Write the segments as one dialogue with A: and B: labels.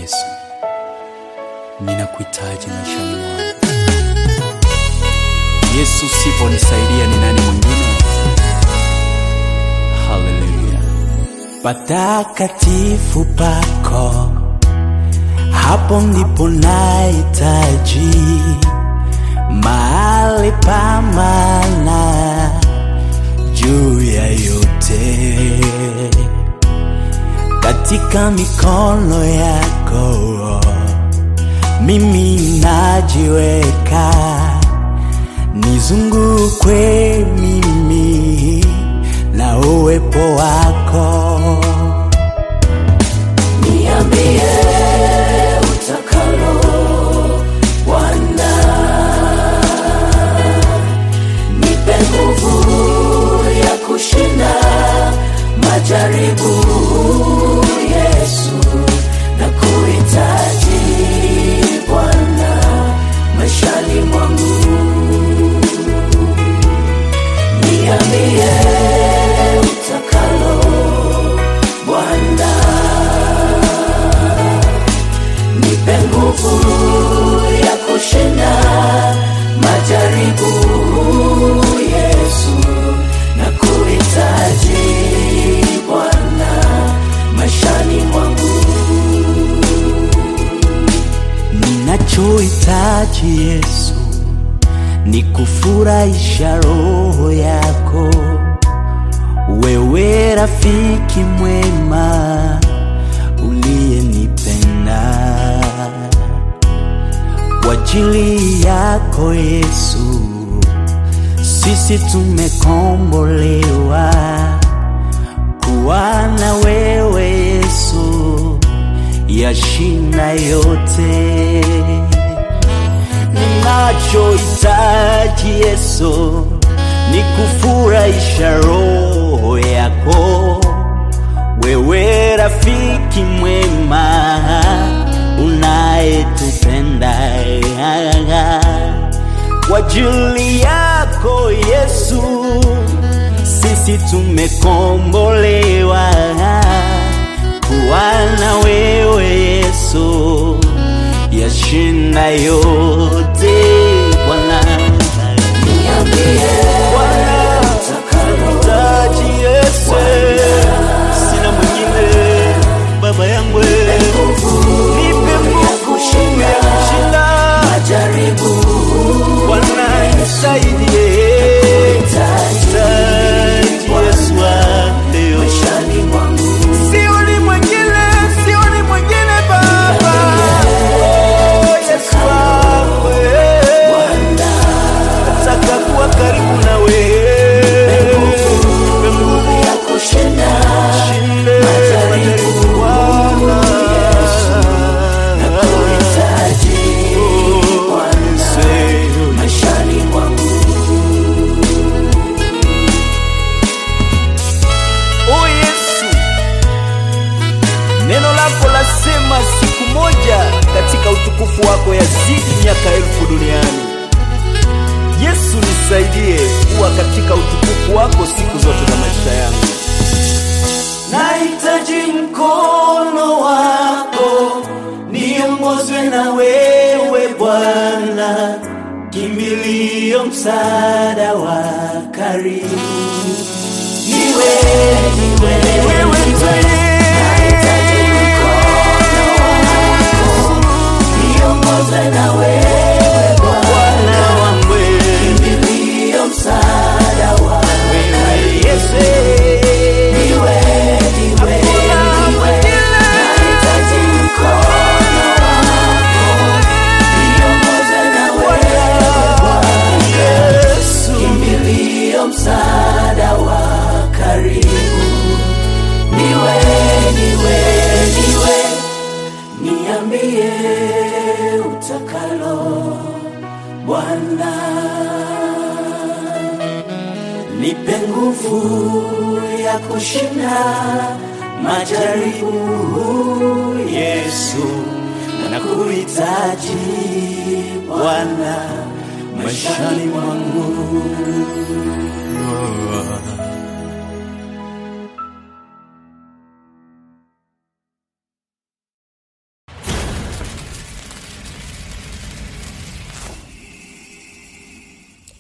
A: Yesu, ninakuhitaji maishani mwangu. Yesu, siponisaidia ni nani mwingine? Haleluya!
B: patakatifu pako, hapo ndipo nahitaji mahali pa maana juu ya yote, katika mikono yako mimi najiweka, nizungukwe mimi na uwepo wako. Niambie utakalo Bwana, nipe nguvu ya kushinda majaribu. Yesu, na kuhitaji Bwana maishani mwangu. Niambie utakalo Bwana, nipe nguvu ya kushinda majaribu. Yesu, na kuhitaji Bwana maishani mwangu. Ninachohitaji Yesu ni kufurahisha roho yako, wewe rafiki mwema uliyenipenda. Kwa ajili yako Yesu, sisi tumekombolewa kuwa na wewe Yesu, yashinda yote ninachohitaji Yesu ni kufurahisha roho yako, wewe rafiki mwema unayetupenda. Kwa ajili yako Yesu, sisi tumekombolewa kuwa na wewe Yesu yashinda yote Bwana. Bwana, taji Yesu, sina mwingine baba yangu, nipe nguvu ya kushinda Bwana, nisaidie taji Yesu leo Sioni mwingine, sioni mwingine Baba. Oh, Yesu wangu, eh. Nataka kuwa karibu na wewe. Nipe nguvu ya kushinda majaribu Bwana. Oh, Yesu. Oh Yesu, neno lako lasema siku moja katika utukufu wako yazidi miaka elfu duniani. Yesu, nisaidie kuwa katika utukufu wako siku zote za maisha yangu. Nahitaji mkono wako, niongozwe na wewe Bwana, kimbilio, msaada wa karibu niwe niwe wewe nahitaji mkono wako niongoze na wewe Bwana wangu kimbilio msaada wa wewe Yesu niwe niwe niwe nahitaji mkono wako niongoze na wewe Bwana Yesu kimbilio msaada wa karibu niwe niwe niwe niambie utakalo Bwana nipe nguvu ya kushinda majaribu Yesu na kuhitaji Bwana maishani mwangu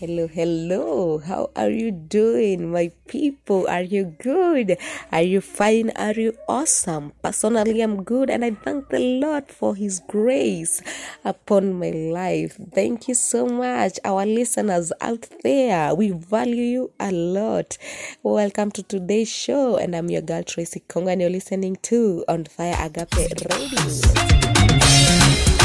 C: hello, hello. How are you doing, my people? Are you good? Are you fine? Are you awesome? Personally, I'm good, and I thank the Lord for His grace upon my life. Thank you so much, our listeners out there. We value you a lot. Welcome to today's show, and I'm your girl Tracy Konga, and you're listening to On Fire Agape Radio.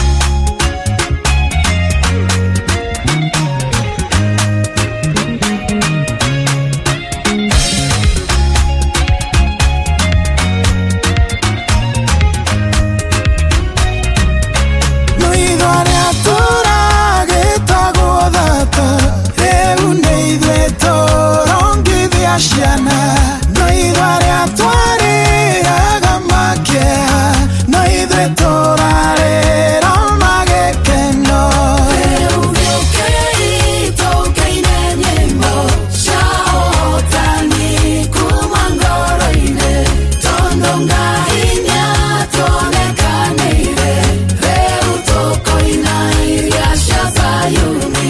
D: no ithuĩ arĩa tũragĩtagwo thata rĩu nĩ ithuĩ tũrongithia ciana no ithuĩ arĩa twarĩaga makĩha no ithuĩ tũrarĩra magĩkeno rĩu gĩũkĩi tũkĩine nyĩmbo cia ũhotani kuma ngoro-inĩ tondũ ngai nĩatuonekanĩire rĩu tũkũina iria cia Zayuni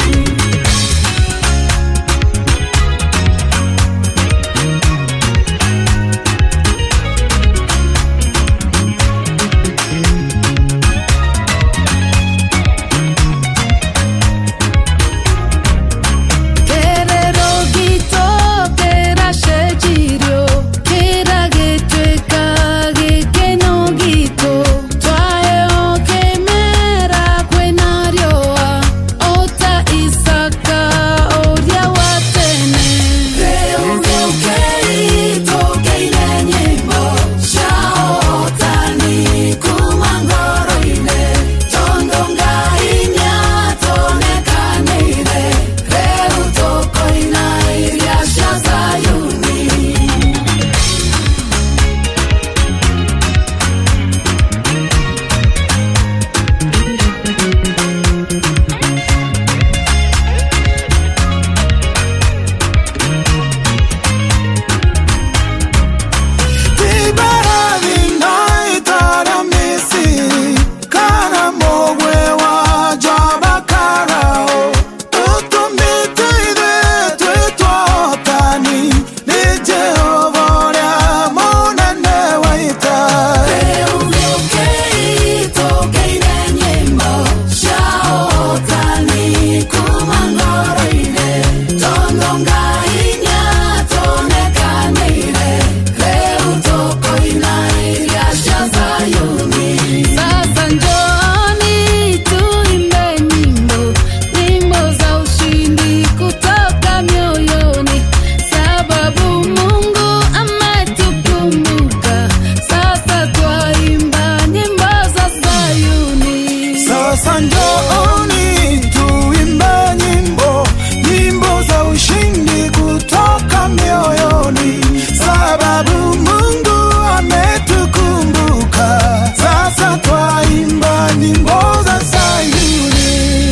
D: Kĩrĩro gitũ kĩracenjirio kĩra gĩtuĩka gĩkeno gitũ twaheo kĩmera kwĩna riũa o ta Isaka ũrĩa wa tene rĩu gĩũkĩi tũkĩine nyĩmbo cia ũhotani kuma ngoro-inĩ tondũ ngai nĩatuonekanĩire rĩu tũkũina iria cia Zayuni Tibarathi na itara Misiri kana mũgwĩ wa Jaba Karao ũtũmĩte ithuĩ twĩtwo ahotani nĩ Jehova ũrĩa mũnene wa ita rĩu gĩũkĩi tũkĩine nyĩmbo cia ũhotani kuma ngoro-inĩ tondũ ngai nĩatuonekanĩire rĩu tũkũina iria cia Zayuni sasa njooni tuimbe nyimbo nyimbo za ushindi kutoka mioyoni sababu Mungu ametukumbuka sasa twaimba nyimbo za Zayuni sasa njooni tuimbe nyimbo nyimbo za ushindi kutoka mioyoni sababu Mungu ametukumbuka sasa twaimba nyimbo za Sayuni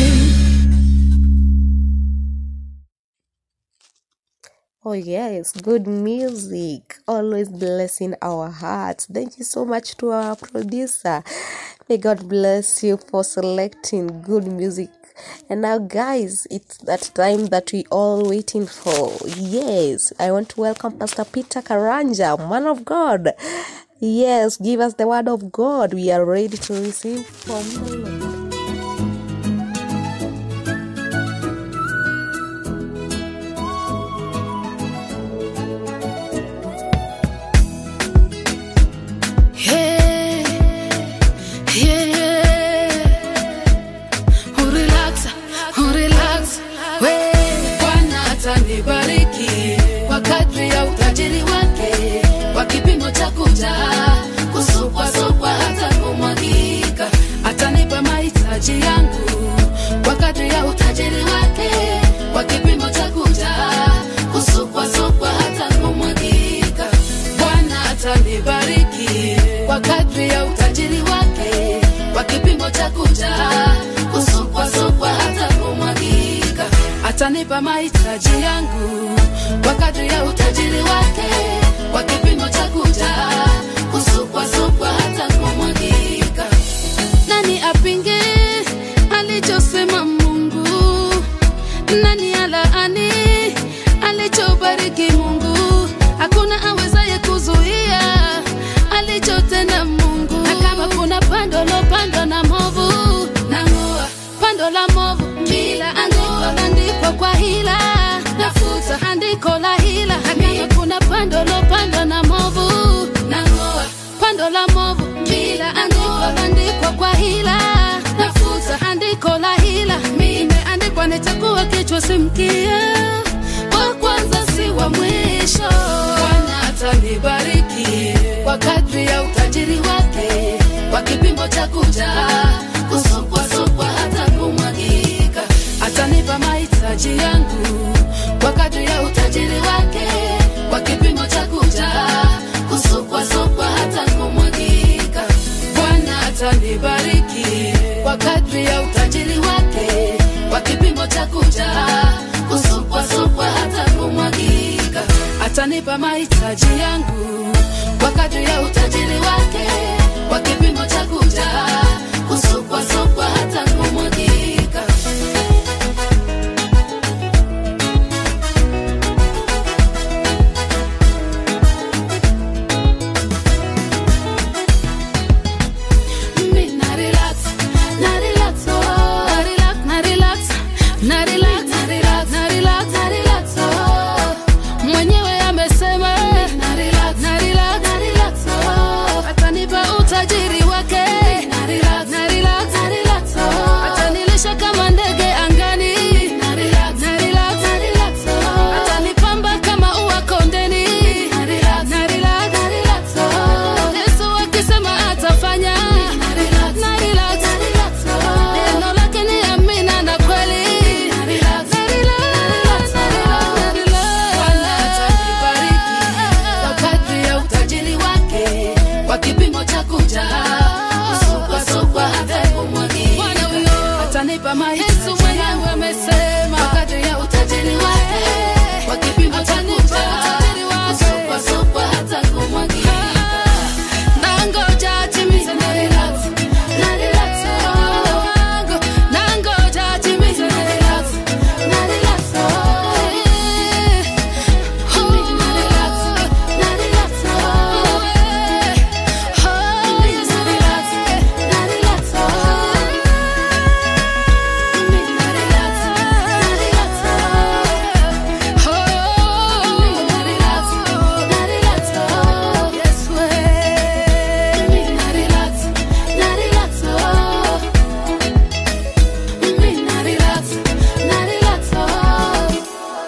C: Oh, yes, good music. Always blessing our hearts. Thank you so much to our producer. May God bless you for selecting good music. And now, guys, it's that time that we all waiting for. Yes, I want to welcome Pastor Peter Karanja, man of God. Yes, give us the word of God. We are ready to receive from the Lord.
E: Hey, yeah, yeah. Urelax, urelax, we. Bwana atanibariki kwa kadri ya utajiri wake, kwa kipimo cha kujaa, kusukwasukwa hata kumwagika. Atanipa mahitaji yangu kwa kadri ya utajiri wake, kwa kipimo cha kujaa, kusukwasukwa hata kumwagika. Bwana atanibariki kwa kadri ya utajiri wake, kwa kipimo cha kujaa, kusukwasukwa hata kumwagika. Atanipa mahitaji yangu kwa kadri ya utajiri wake, kwa kipimo cha kujaa, kusukwasukwa hata kumwagika. Nani apinge alichosema Mungu? Nani nitakuwa kichwa si mkia, wa kwanza si wa mwisho. Bwana atanibariki kwa kadri ya utajiri wake, kwa kipimo cha kujaa, kusukwasukwa hata kumwagika. Atanipa mahitaji yangu kwa kadri ya utajiri wake, kwa kipimo cha kujaa, kusukwasukwa hata kumwagika. Bwana atanibariki kwa kadri ya utajiri wake, kwa kipimo cha kujaa, kusukwasukwa hata kumwagika. Atanipa mahitaji yangu kwa kadri ya utajiri wake, kwa kipimo cha kujaa, kusukwasukwa hata kumwagika. Mimi na relax, na relax, oh. Na relax, na relax, na relax, na relax, na relax, na relax, oh. Mwenyewe amesema na relax, na relax, na relax, oh. Atanipa utajiri wake na relax, na relax, na relax, oh. Atanilisha kama ndege angani na relax, na relax, na relax, oh. Atanipamba kama ua kondeni na relax, na relax, na relax, oh. Yesu akisema atafanya na relax, na relax, na relax, oh. Neno lake ni amina na kweli na relax, na relax, na relax, na relax. Bwana atanibariki kwa kadri ya utajiri wake, kwa kipimo cha kujaa, kusukwasukwa hata kumwagika. Atanipa mahitaji mwenyewe amesema, kwa kadri ya utajiri wake, kwa kipimo cha kujaa, kusukwasukwa hata kumwagika. Nangoja atimize na relax, na relax, oh. Nangoja atimize na relax, na relax, oh. Mimi na relax, na relax, oh. Mimi na relax, na relax, oh. Mimi na relax, na relax, oh. Mimi na relax, na relax, oh. Yes, we. Mimi na relax, na relax, oh. Mimi na relax, na relax, oh.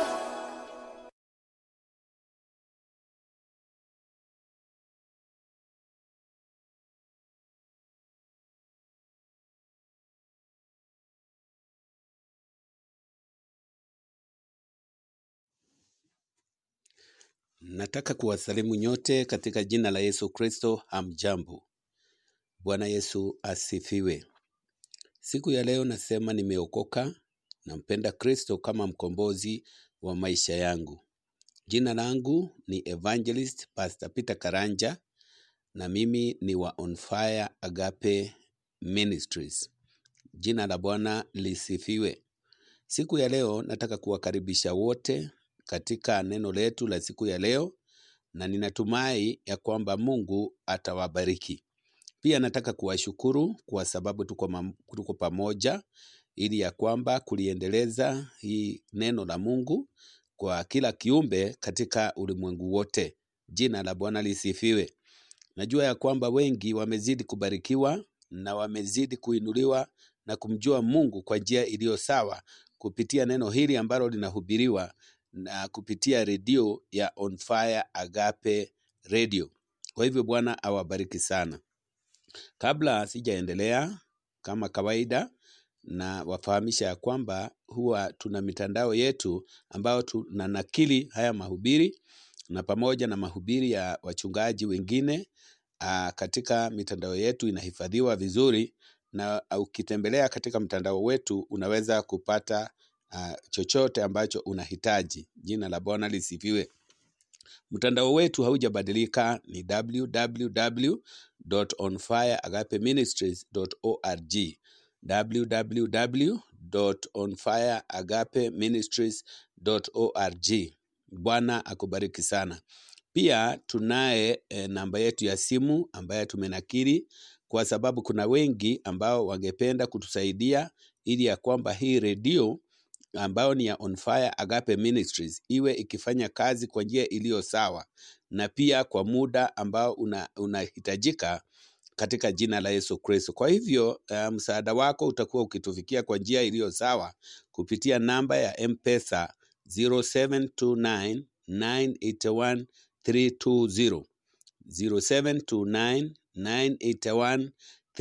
A: Nataka kuwasalimu nyote katika jina la Yesu Kristo. Hamjambo. Bwana Yesu asifiwe. Siku ya leo nasema nimeokoka, nampenda Kristo kama mkombozi wa maisha yangu. Jina langu ni Evangelist Pastor Peter Karanja na mimi ni wa On Fire Agape Ministries. Jina la Bwana lisifiwe. Siku ya leo nataka kuwakaribisha wote katika neno letu la siku ya leo, na ninatumai ya kwamba Mungu atawabariki. Pia nataka kuwashukuru kwa sababu tuko, mam- tuko pamoja ili ya kwamba kuliendeleza hii neno la Mungu kwa kila kiumbe katika ulimwengu wote. Jina la Bwana lisifiwe. Najua ya kwamba wengi wamezidi kubarikiwa na wamezidi kuinuliwa na kumjua Mungu kwa njia iliyo sawa kupitia neno hili ambalo linahubiriwa na kupitia redio ya On Fire Agape Radio. Kwa hivyo Bwana awabariki sana. Kabla sijaendelea, kama kawaida, na wafahamisha ya kwamba huwa tuna mitandao yetu ambayo tunanakili haya mahubiri na pamoja na mahubiri ya wachungaji wengine aa, katika mitandao yetu inahifadhiwa vizuri, na ukitembelea katika mtandao wetu unaweza kupata aa, chochote ambacho unahitaji. Jina la Bwana lisifiwe. Mtandao wetu haujabadilika, ni www.onfireagapeministries.org www.onfireagapeministries.org. Bwana akubariki sana. Pia tunaye e, namba yetu ya simu ambayo tumenakiri kwa sababu kuna wengi ambao wangependa kutusaidia ili ya kwamba hii redio ambayo ni ya On Fire Agape Ministries iwe ikifanya kazi kwa njia iliyo sawa na pia kwa muda ambao una- unahitajika katika jina la Yesu Kristo. Kwa hivyo uh, msaada wako utakuwa ukitufikia kwa njia iliyo sawa kupitia namba ya M-Pesa 0729 981 320 0729 981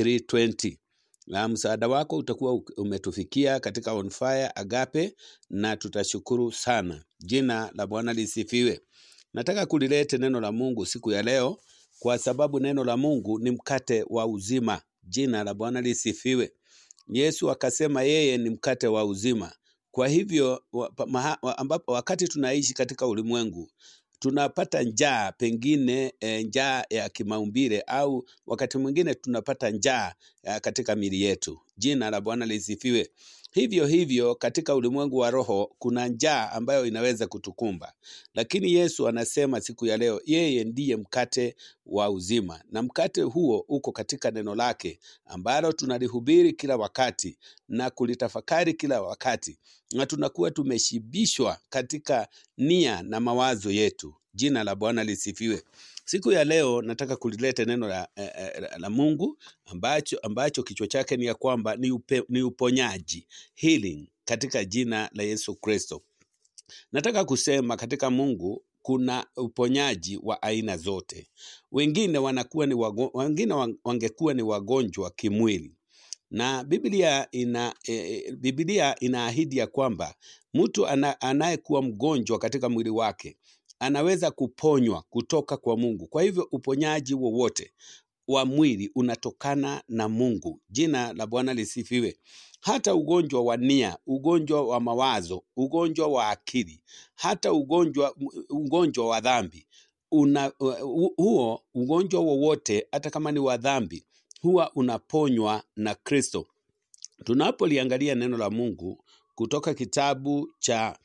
A: 320 na msaada wako utakuwa u- umetufikia katika On Fire Agape na tutashukuru sana. Jina la Bwana lisifiwe. Nataka kulilete neno la Mungu siku ya leo kwa sababu neno la Mungu ni mkate wa uzima. Jina la Bwana lisifiwe. Yesu akasema yeye ni mkate wa uzima. Kwa hivyo wa, pa- maha, wa, ambapo, wakati tunaishi katika ulimwengu tunapata njaa pengine e, njaa ya kimaumbile au wakati mwingine tunapata njaa ya katika mili yetu. Jina la Bwana lisifiwe. Hivyo hivyo katika ulimwengu wa roho kuna njaa ambayo inaweza kutukumba, lakini Yesu anasema siku ya leo yeye ndiye mkate wa uzima, na mkate huo uko katika neno lake ambalo tunalihubiri kila wakati na kulitafakari kila wakati, na tunakuwa tumeshibishwa katika nia na mawazo yetu. Jina la Bwana lisifiwe. Siku ya leo nataka kulileta neno la, eh, eh, la Mungu ambacho, ambacho kichwa chake ni ya kwamba ni, upe, ni uponyaji healing katika jina la Yesu Kristo. Nataka kusema katika Mungu kuna uponyaji wa aina zote. Wengine wanakuwa ni wago, wengine wa- wangekuwa ni wagonjwa kimwili na Biblia ina e, Biblia inaahidi ya kwamba mtu ana, anayekuwa mgonjwa katika mwili wake anaweza kuponywa kutoka kwa Mungu. Kwa hivyo uponyaji wowote wa mwili unatokana na Mungu. Jina la Bwana lisifiwe. Hata ugonjwa wa nia, ugonjwa wa mawazo, ugonjwa wa akili, hata ugonjwa ugonjwa wa dhambi una, u- huo ugonjwa wowote hata kama ni wa dhambi huwa unaponywa na Kristo. Tunapoliangalia neno la Mungu kutoka kitabu cha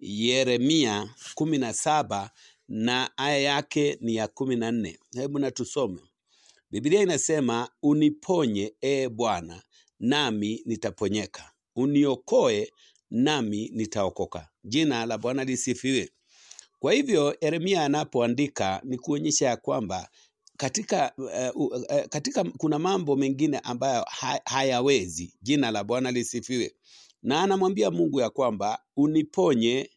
A: Yeremia kumi na saba na aya yake ni ya kumi na nne. Hebu na tusome. Biblia inasema uniponye, ee Bwana, nami nitaponyeka, uniokoe nami nitaokoka. Jina la Bwana lisifiwe. Kwa hivyo Yeremia anapoandika ni kuonyesha ya kwamba katika, uh, uh, katika kuna mambo mengine ambayo ha, hayawezi. Jina la Bwana lisifiwe, na anamwambia Mungu ya kwamba uniponye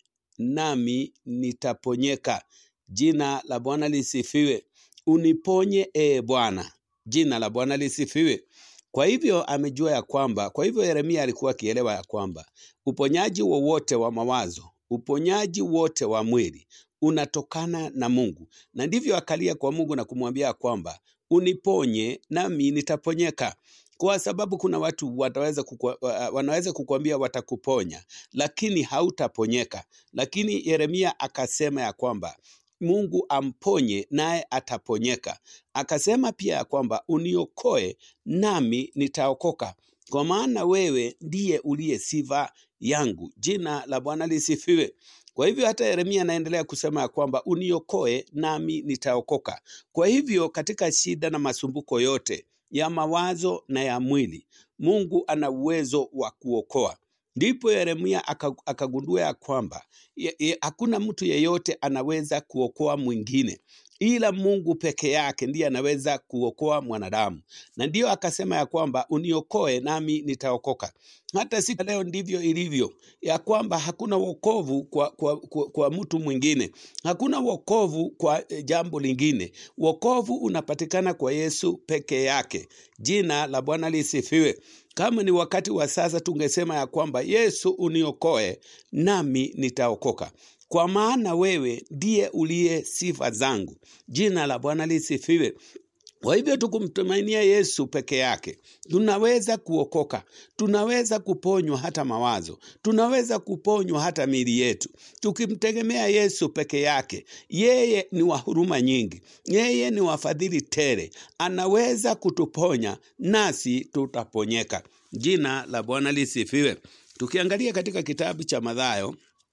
A: nami nitaponyeka. Jina la Bwana lisifiwe. Uniponye ee Bwana. Jina la Bwana lisifiwe. Kwa hivyo amejua ya kwamba, kwa hivyo Yeremia alikuwa akielewa ya kwamba uponyaji wowote wa mawazo, uponyaji wote wa mwili unatokana na Mungu, na ndivyo akalia kwa Mungu na kumwambia kwamba uniponye nami nitaponyeka, kwa sababu kuna watu wataweza kukua, wa- wanaweza kukuambia watakuponya, lakini hautaponyeka. Lakini Yeremia akasema ya kwamba Mungu amponye naye ataponyeka. Akasema pia ya kwamba uniokoe nami nitaokoka, kwa maana wewe ndiye uliye sifa yangu. Jina la Bwana lisifiwe. Kwa hivyo hata Yeremia anaendelea kusema ya kwamba uniokoe nami nitaokoka. Kwa hivyo katika shida na masumbuko yote ya mawazo na ya mwili, Mungu ana uwezo wa kuokoa. Ndipo Yeremia aka- akagundua ya kwamba ye- ye- hakuna mtu yeyote anaweza kuokoa mwingine ila Mungu peke yake ndiye anaweza kuokoa mwanadamu, na ndiyo akasema ya kwamba uniokoe nami nitaokoka. Hata siku ya leo ndivyo ilivyo, ya kwamba hakuna wokovu kwa, kwa, kwa, kwa mtu mwingine, hakuna wokovu kwa eh, jambo lingine. Wokovu unapatikana kwa Yesu peke yake. Jina la Bwana lisifiwe. Kama ni wakati wa sasa, tungesema ya kwamba Yesu uniokoe nami nitaokoka, kwa maana wewe ndiye uliye sifa zangu. Jina la Bwana lisifiwe. Kwa hivyo tukumtumainia Yesu peke yake, tunaweza kuokoka, tunaweza kuponywa hata mawazo, tunaweza kuponywa hata miili yetu, tukimtegemea Yesu peke yake. Yeye ni wa huruma nyingi, yeye ni wa fadhili tele, anaweza kutuponya nasi tutaponyeka. Jina la Bwana lisifiwe. Tukiangalia katika kitabu cha Mathayo,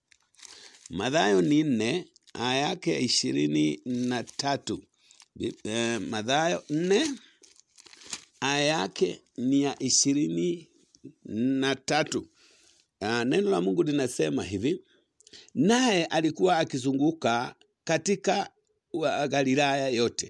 A: Mathayo ni nne aya yake ya ishirini na tatu. Bi- eh, Mathayo nne aya yake ni ya ishirini na tatu. Ah, neno la Mungu linasema hivi: naye alikuwa akizunguka katika wa- Galilaya yote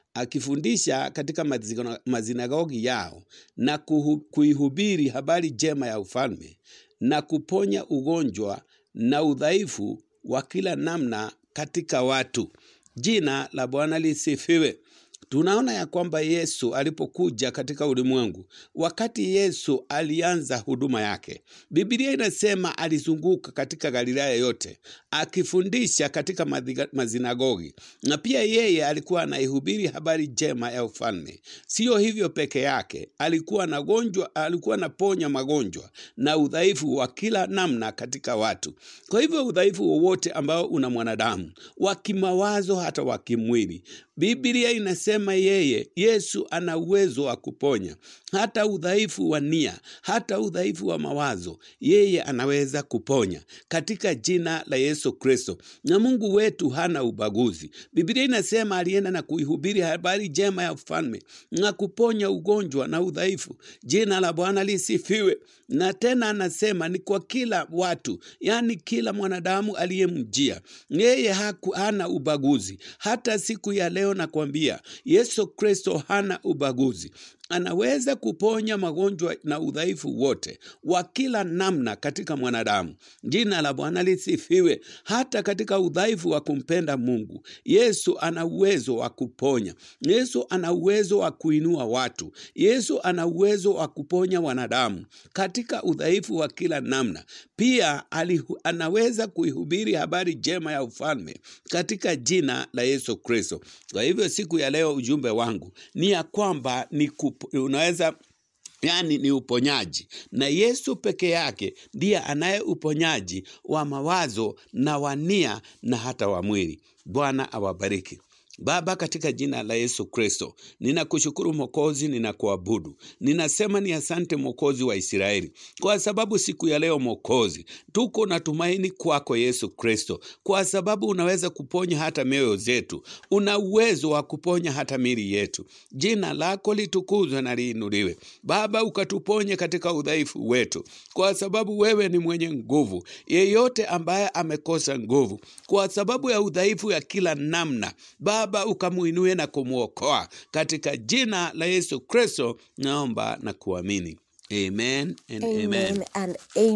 A: akifundisha katika mazina- mazinagogi yao na kuhu, kuihubiri habari njema ya ufalme na kuponya ugonjwa na udhaifu wa kila namna katika watu. Jina la Bwana lisifiwe. Tunaona ya kwamba Yesu alipokuja katika ulimwengu, wakati Yesu alianza huduma yake, Biblia inasema alizunguka katika Galilaya yote akifundisha katika madhiga- mazinagogi, na pia yeye alikuwa anaihubiri habari njema ya ufalme. Sio hivyo peke yake, alikuwa anagonjwa, alikuwa anaponya magonjwa na udhaifu wa kila namna katika watu. Kwa hivyo udhaifu wowote ambao una mwanadamu wa kimawazo hata wa kimwili, Biblia inasema yeye Yesu ana uwezo wa kuponya hata udhaifu wa nia, hata udhaifu wa mawazo, yeye anaweza kuponya katika jina la Yesu Kristo. Na Mungu wetu hana ubaguzi. Biblia inasema alienda na kuihubiri habari njema ya ufalme na kuponya ugonjwa na udhaifu. Jina la Bwana lisifiwe. Na tena anasema ni kwa kila watu, yaani kila mwanadamu aliyemjia yeye haku, hana ubaguzi. Hata siku ya leo nakwambia, Yesu Kristo hana ubaguzi anaweza kuponya magonjwa na udhaifu wote wa kila namna katika mwanadamu. Jina la Bwana lisifiwe. Hata katika udhaifu wa kumpenda Mungu, Yesu ana uwezo wa kuponya. Yesu ana uwezo wa kuinua watu. Yesu ana uwezo wa kuponya wanadamu katika udhaifu wa kila namna. Pia alihu, anaweza kuihubiri habari njema ya ufalme katika jina la Yesu Kristo. Kwa hivyo siku ya leo ujumbe wangu ni ya kwamba ni kup, unaweza yaani ni uponyaji, na Yesu peke yake ndiye anaye uponyaji wa mawazo na wa nia na hata wa mwili. Bwana awabariki. Baba, katika jina la Yesu Kristo, ninakushukuru Mwokozi, ninakuabudu. Ninasema ni asante Mwokozi wa Israeli, kwa sababu siku ya leo Mwokozi, tuko na tumaini kwako Yesu Kristo, kwa sababu unaweza kuponya hata mioyo zetu, una uwezo wa kuponya hata mili yetu. Jina lako litukuzwe na liinuliwe. Baba, ukatuponye katika udhaifu wetu, kwa sababu wewe ni mwenye nguvu. Yeyote ambaye amekosa nguvu kwa sababu ya udhaifu ya kila namna, Baba ukamuinue na kumwokoa katika jina la Yesu Kristo, naomba na kuamini. Amen and amen.
C: Amen and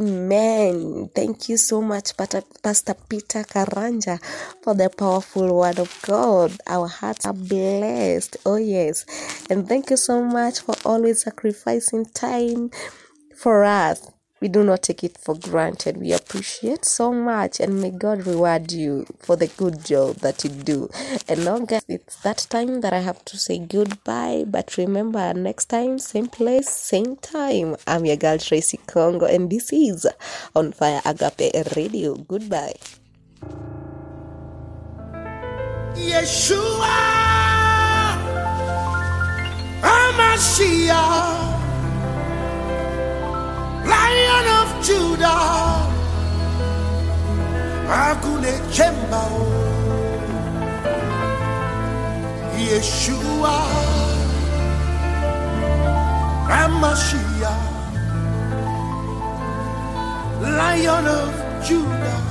C: amen. Thank you so much, Pat- Pastor Peter Karanja, for the powerful word of God. Our hearts are blessed. Oh, yes. And thank you so much for always sacrificing time for us. We do not take it for granted. We appreciate so much, and may God reward you for the good job that you do. And now, guys, it's that time that I have to say goodbye. But remember, next time, same place, same time. I'm your girl Tracy Congo, and this is On Fire Agape Radio. Goodbye.
D: Yeshua Amashiach Lion of Judah Akune Chemba Yeshua Amashiach Lion of Judah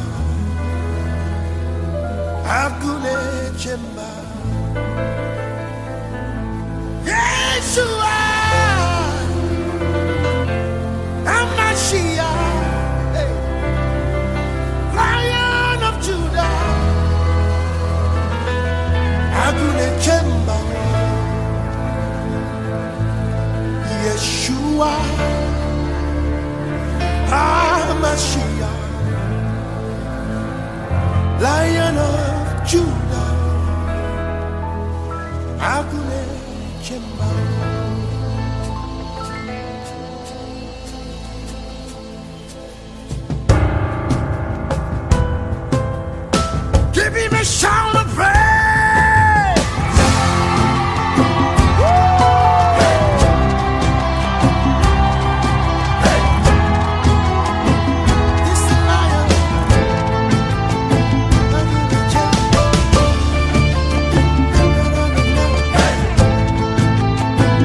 D: Akune Chemba Yeshua Amashiach hey. Lion of Judah Akune Chemba Yeshua Amashiach Lion of Judah Akune Chemba Give him a shout of praise This lion Akune Chemba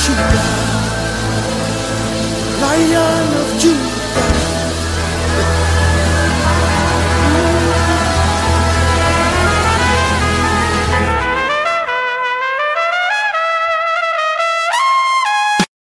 D: Judah, Lion of Judah.